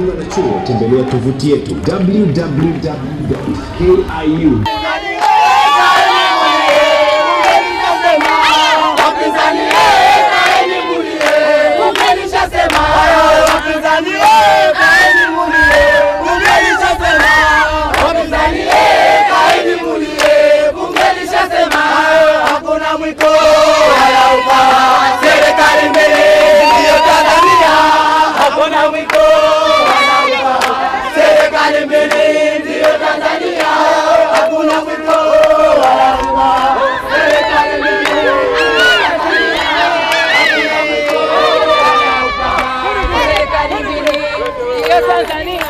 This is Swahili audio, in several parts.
kujiunga na chuo, tembelea tovuti yetu www.kiu Serikali mbele ndiyo Tanzania, hakuna mwiko wala Serikali mbele ndiyo Tanzania, hakuna mwiko wala Serikali mbele Serikali mbili ya Tanzania.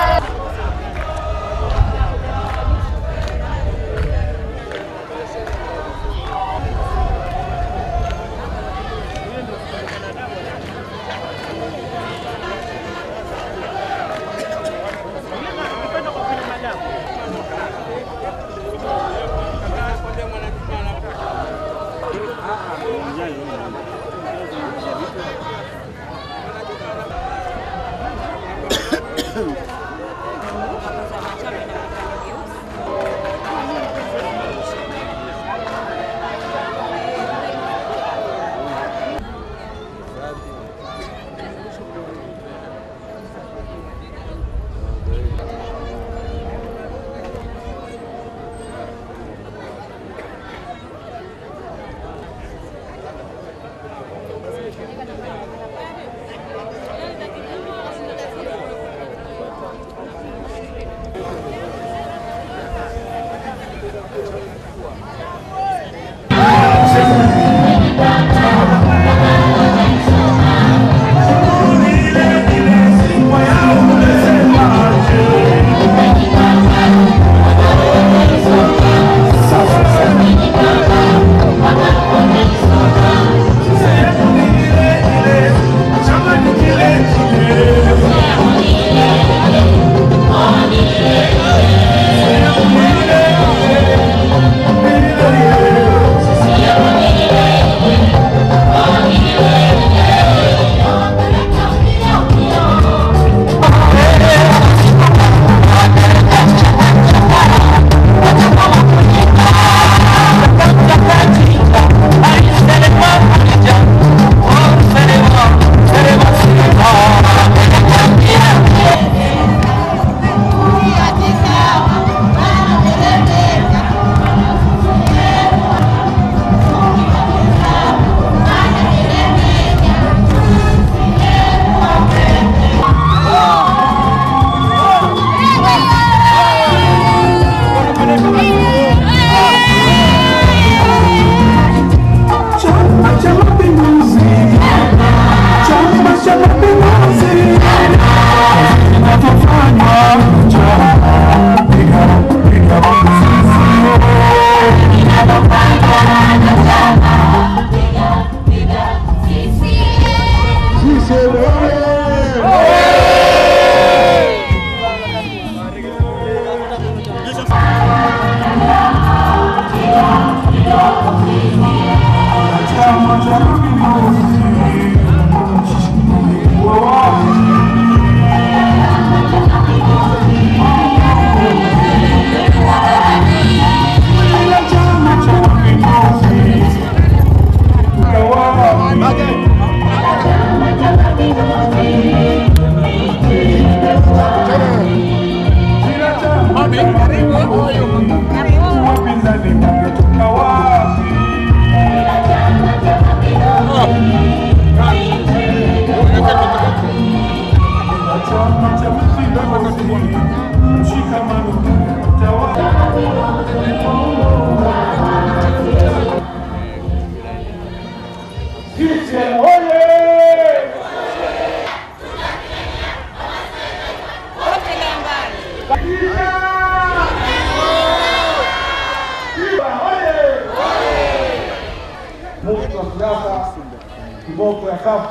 mufti wa siasa kiboko ya kafu,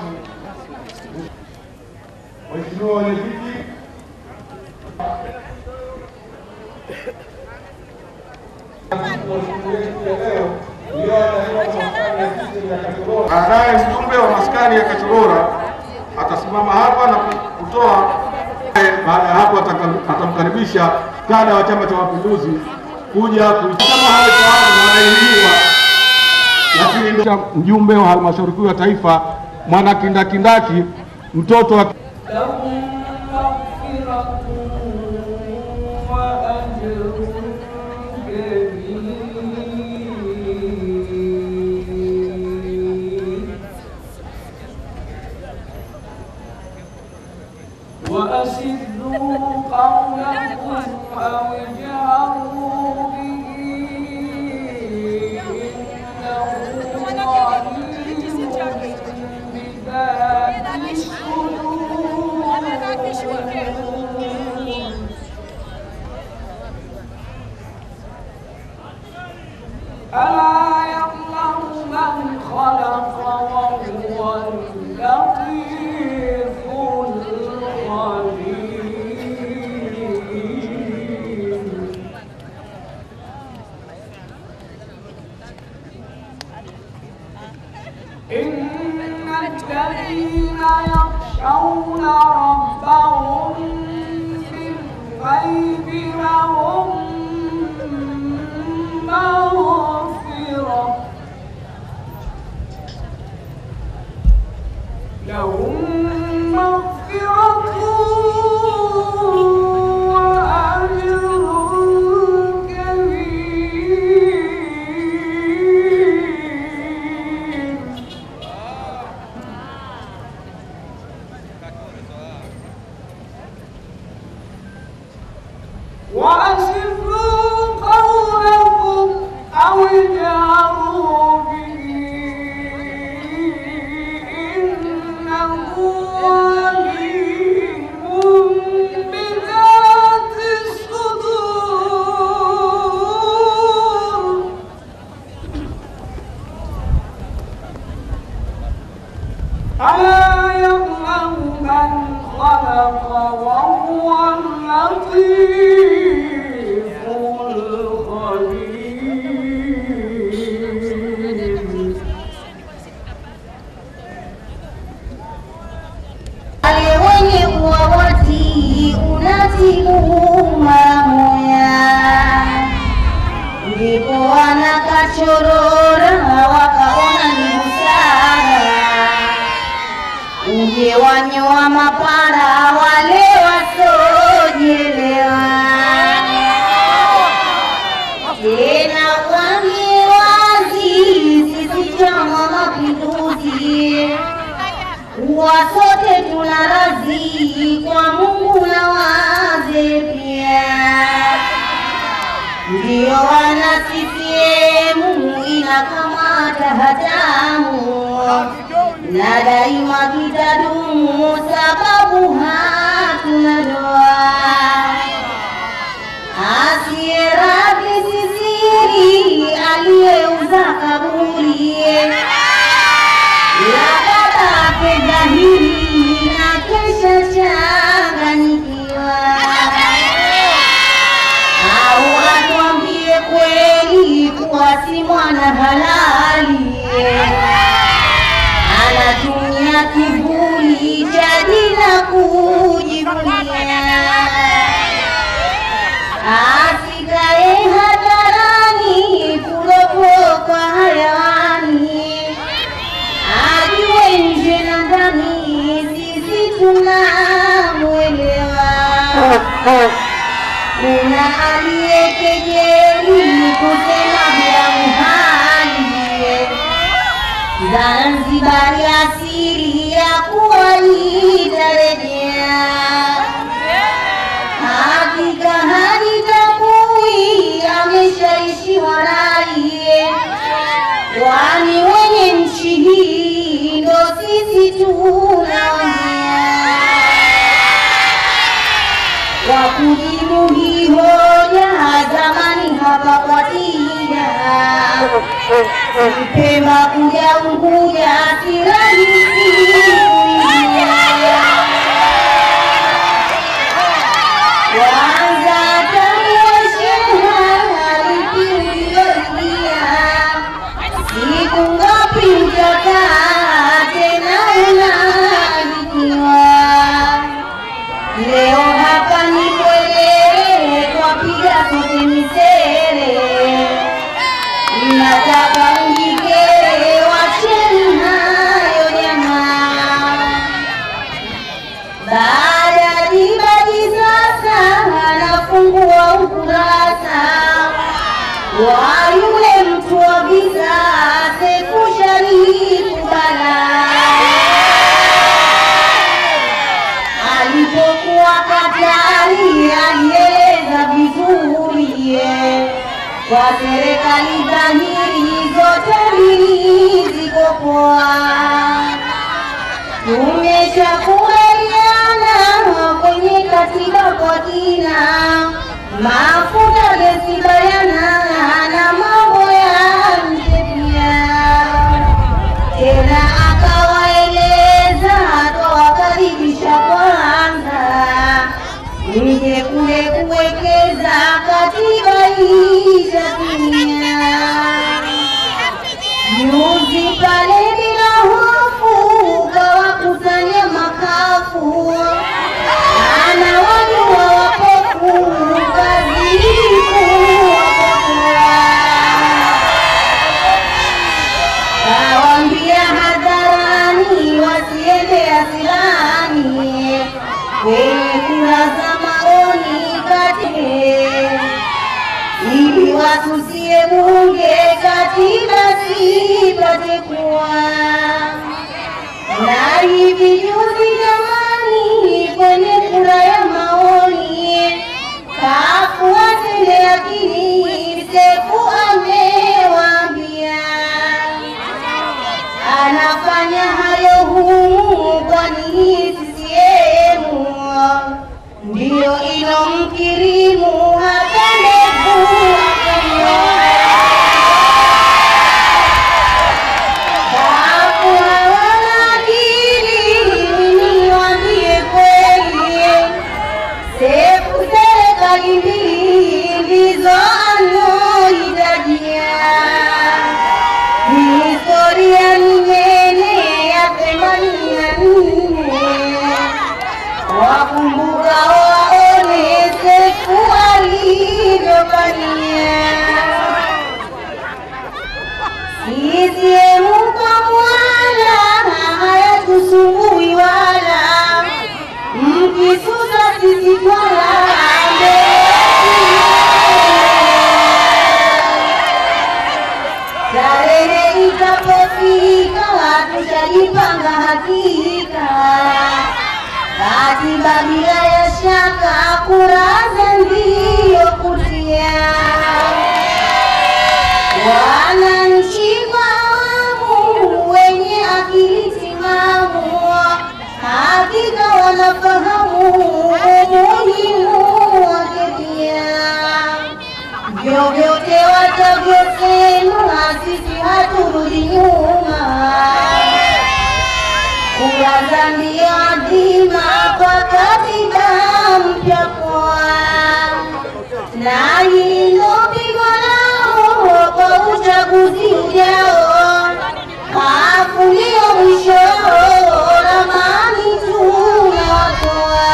waheshimiwa wenyeviti, baadaye mjumbe wa maskani ya Kachorora atasimama hapa na kutoa baada ya hapo ataka- atamkaribisha kada wa Chama cha Mapinduzi kuja ku- kama hawafahamu wanailiwa, lakini ndio mjumbe wa halmashauri kuu ya taifa mwana kindakindaki mtoto wa لهم مغفرة وأجر كبير وأسروا قولكم أو اجهروا به إنه عليم بذات الصدور ألا يعلم من خلق وهو اللطيف الخبير إن الذين يخشون ربهم بالغيب لهم مغفرة لهم مغفرة وأجر كبير وأسروا قولكم أو اجهروا به إنه عليم بذات الصدور ألا يعلم من خلق وهو اللطيف الخبير Ale mwenye uawati unatibu mamoya, ndipo wanakachorora wakaona ni busara, uje wanyoa mapara wale wasojelewa tena wambie wazi sisi Chama Mapinduzi kuwa sote tuna radhi kwa Mungu na waze pia, ndiyo wana CCM inakamata hatamu na daima tutadumu, sababu hatuna doa asiyeradhi sisiri aliyeuza kaburi labda dhahiri na kesha changanyikiwa, au atuambie kweli kuwa si mwana halali anatumia kivuli cha jina kujivunia asikae hadharani kuropokwa hayawani, ajue nje na ndani sisi tunamwelewa. Kuna aliyekejeli kusema bila muhali Zanzibari asiri ya kuwa itarejea hakika halitambui ameshaishiwa rai, kwani wenye nchi hii ndo sisi tunaongea. Kwa kujibu hii hoja zamani hapa kwa tija Pemba kuja Unguja si rahisi kuingia. Kwanza tamuwesheha alikiuliyorudia siku ngapi utakaa tena unaandikiwa Leo hapa ni kwele, twapiga sote misele. Mnataka mjikere, wacheni hayo jamaa. Baada ya dibaji sasa, anafungua ukurasa wa yule mtu wa giza, Sefu Sharifu Bala alipokuwa Katari alieleza vizuri ye, kwa serikali dhahiri zote mbili ziko poa. Tumeshakubaliana kwenye katiba kwa kina, mafuta gesi bayana na mambo ya nje pia tena akawaeleza atawakaribisha kwanza mje kule kuwekeza katiba ishatimia juzi pale bila hofu kawakusanya makafu ana wajua wapofu kazi kuwapotea Kawambia hadharani wasiende asilani kwenye kura za maoni kati ili wasusie bunge katiba sipate kuwa na hivi juzi jamani, kwenye kura ya maoni kafuatele akili Sefu amewaambia anafanya hayo humu, kwani hii CCM ndiyo ilomkirimu hata ndevu akamwoa. Babu hawana akili, niwaambie kweli, Sefu serikali mbili ndizo anohitajia. Historia ni nene ya themanini na nne wakumbuka waone Sefu alivyofanyia. CCM kwa mwana hayatusumbui wala mkisusa sisi twala Tarehe itapofika tutajipanga hakika, katiba bila ya shaka, kuraza ndiyo kutia wananchi fahamu, wenye akili timamu, hakika wanafahamu umuhimu wake pia. Vyovyote watavyosema, sisi haturudi nyuma. Kuraza ndiyo adhima kwa katiba mpya kwa na hilo pigo lao kwa uchaguzi ujao, hafunio mwisho ramani tunawatoa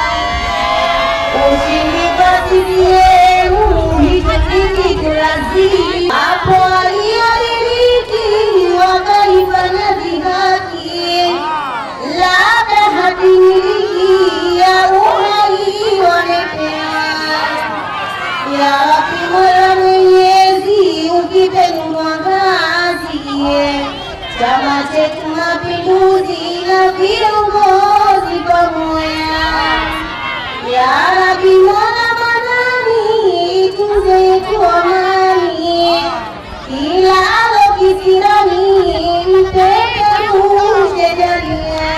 ushindi kwa CCM hicho kitu lazima. Hapo waliodiriki wakaifanya dhihaki, labda hatimiliki ya uhai wamepea ya Rabbi Mola Mwenyezi, ukipe mwangazi chama chetu Mapinduzi na viongozi pamoja. Ya Rabbi Mola Manani, tuze yetu amani, kila alo kisirani, mpe karushe jalia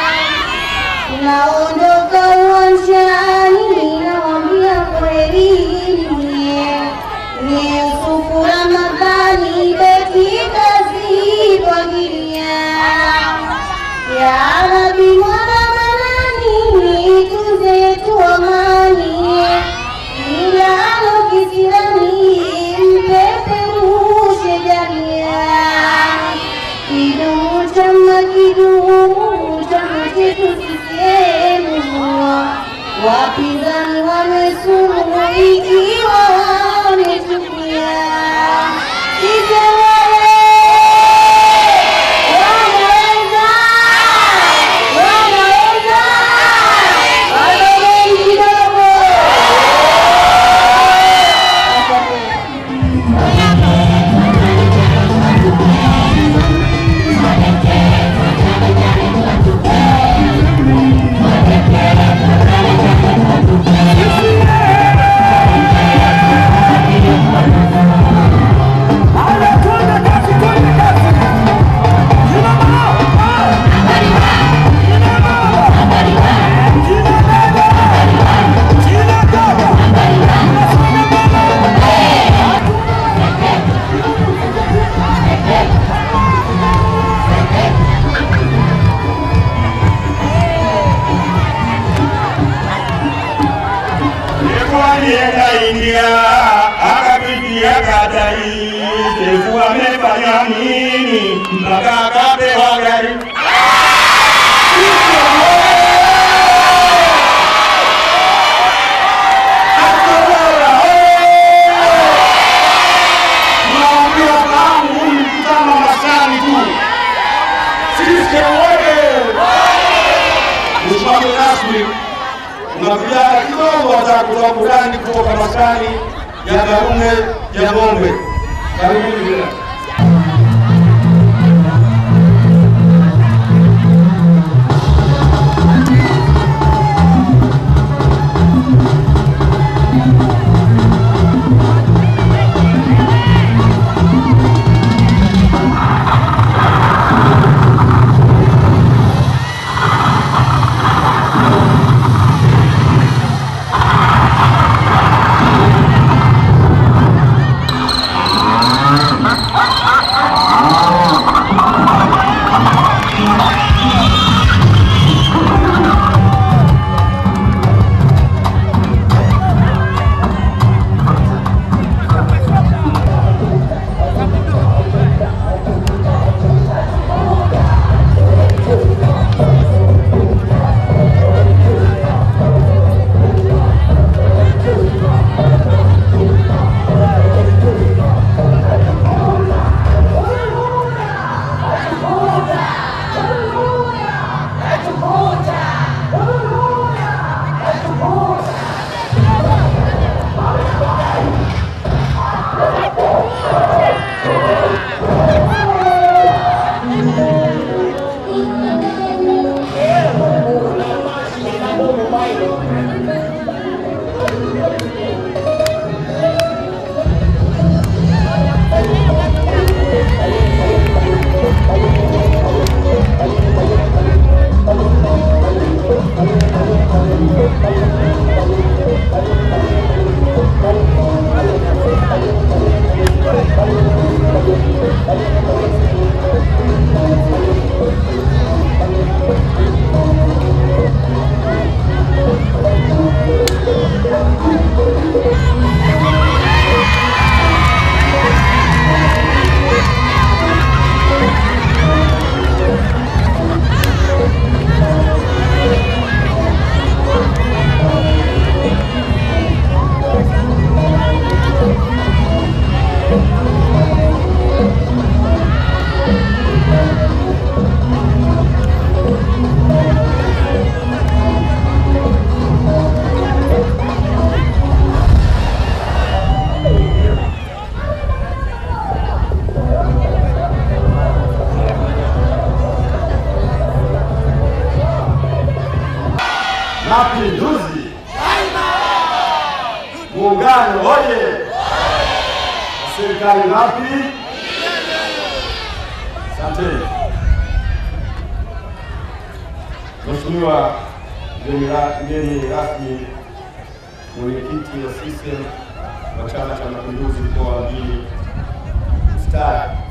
tunaondoka uwanjani, nawambia kweli, ni Yusufu Ramadhani beti kazi pangilia ya Rabbi mwana manani wapinzani wamesumu ikiwa wamechukia. Sisi wewe wanaweza, wanaweza, wanaweza kidogo. Asante. alienda India akapitia Katai, Sefu amefanya nini mpaka akapewa gari? Tunawaambia fahamu huu ni mkutano wa maskani tu. Sisi wote Mheshimiwa mgeni rasmi, kuna vijana kidogo wataka kutoa burani kutoka maskani ya Karume ya Ng'ombe. Karibuni vijana. Mapinduzi! Muungano oye! Serikali ngapi? Asante. Mheshimiwa mgeni ra- mgeni rasmi, mwenyekiti wa CCM wa Chama cha Mapinduzi mkoa wa Mjini Stari